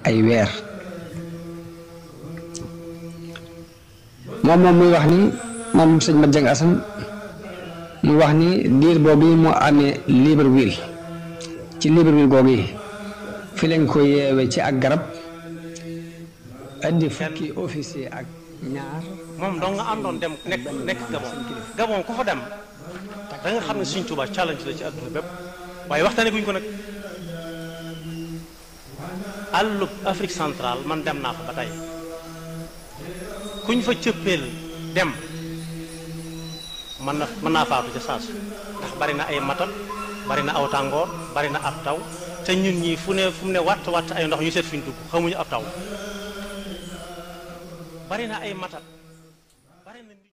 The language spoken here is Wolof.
ay weer moom moom muy wax ni moom sëñ Mat Jeng Asan muy wax ni diir boobu moo amee Libreville ci Libreville googu yi fi lañ ko yeewe ci ak garab indi fukki officier ak ñaar moom dong nga àndoon dem nekk nekk Gabon Gabon ku fa dem da nga xam ne Sëñ Tuubaa challenge la ci àdduna bépp waaye waxtaane guñ ko nag àllub Afrique centrale man dem naa fa ba tey kuñ fa cëppeel dem mën na mën naa faatu ca saasu ndax bari na ay matat bari na aw tàngoor bari na ab taw te ñun ñii fu ne fu mu ne watt watt ay ndox ñu seet fi ñu dugg xamuñu ab taw bari na ay matat